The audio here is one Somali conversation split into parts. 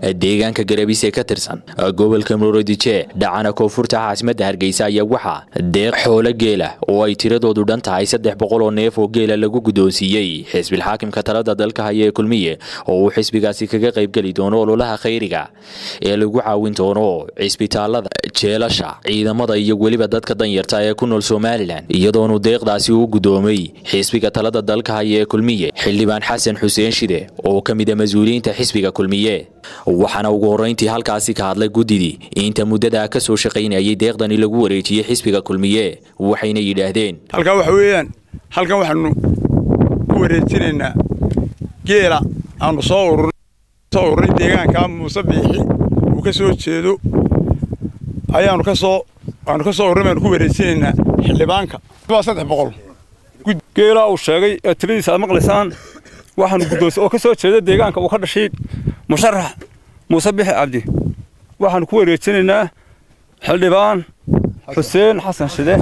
deegaanka garabise ka tirsan gobolka mururodije dhacana koonfurta caasimadda hargeysa ayaa waxaa deeq xoolo geela oo ay tiradoodu dhan tahay saddex boqol oo neef oo geela lagu guddoonsiiyey xisbilxaakimka talada dalka haya ee kulmiye oo uu xisbigaasi kaga qaybgeli doono ololaha khayriga ee lagu caawin doono cisbitaalada jeelasha ciidamada iyo weliba dadka danyarta ee ku nool somalilan iyadoonu deeqdaasi u guddoomay xisbiga talada dalka haya ee kulmiye xildhibaan xasan xuseen shide oo ka mid a mas-uuliyiinta xisbiga kulmiye waxaana ugu horrayntii halkaasi ka hadlay guddidii inta muddadaa ka soo shaqaynayay deeqdani lagu wareejiyey xisbiga kulmiye waxayna yidhaahdeen halkan waxa weeyaan halkan waxaanu ku wareejinaynaa geela aanu soo soo ururay deegaanka muuse biixi uu ka soo jeedo ayaanu ka soo aanu ka soo urray baanu ku wareejinaynaa xildhibaanka waa saddex boqol geelaa uu sheegay ee tiradiisa aad maqlaysaan waxaanu guddoonsi oo ka soo jeeda deegaanka uu ka dhashay musharax muuse bixi cabdi waxaanu ku wareejinaynaa xildhibaan xuseen xasan shide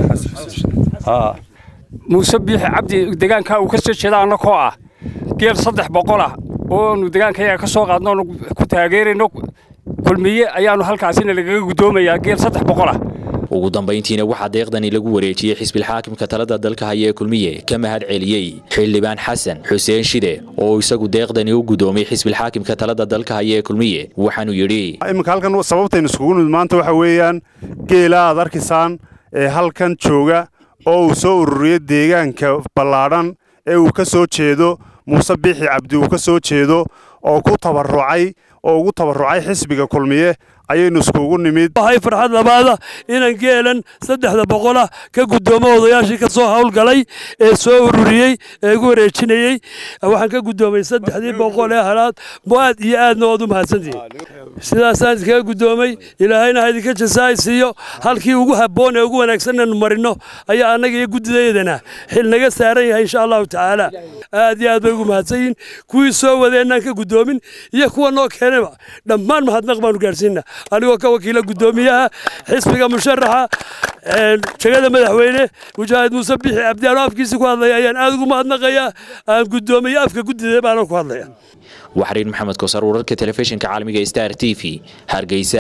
muuse biixi cabdi deegaanka uu ka soo jeeda annakoo ah geel saddex boqol ah oonu deegaankayaga ka soo qaadno oonu ku taageerayno kulmiye ayaanu halkaasina lagaga guddoomayaa geel saddex boqol ah ugu dambayntiina waxaa deeqdani lagu wareejiyey xisbilxaakimka talada dalka haya ee kulmiye ka mahad celiyey xildhibaan xasan xuseen shide oo isagu deeqdani u guddoomay xisbilxaakimka talada dalka haya ee kulmiye waxaanuu yidhi iminka halkan sababtaynu iskugu nimid maanta waxa weeyaan geela aad arkaysaan ee halkan jooga oo uu soo ururiyey deegaanka ballaadhan ee uu ka soo jeedo muuse biixi cabdi uu ka soo jeedo oo ku tabarrucay oo ugu tabarrucay xisbiga kulmiye ayaynu iskugu nimid waxay farxad labaada inaan geelan saddexda boqolah ka guddoomo odayaashii ka soo hawlgalay ee soo ururiyey ee igu wareejinayey waxaan ka guddoomay saddexdii boqol ee halaad aad iyo aadna ood u mahadsantihiin sidaasaan iskaga guddoomay ilaahayna ha idinka jasaay siiyo halkii ugu habboon ee ugu wanaagsan inaynu marino ayaa annaga iyo guddidaydana xil naga saaran yahay insha allahu tacaala aad iyo aad bay ugu mahadsan yihiin kuwii soo wadeennaan ka guddoomin iyo kuwa noo keenayba dhammaan mahadnaq baanu gaadhsiinna anigoo ka wakiila guddoomiyaha xisbiga musharaxa jegada madaxweyne mujaahid muuse bixi cabdiyaano afkiisa ku hadlaya ayaan aad ugu mahadnaqayaa aan guddoomiye afka guddida baana ku hadlaya waxriin maxamed koosar wararka telefishinka caalamiga star t v hargeysa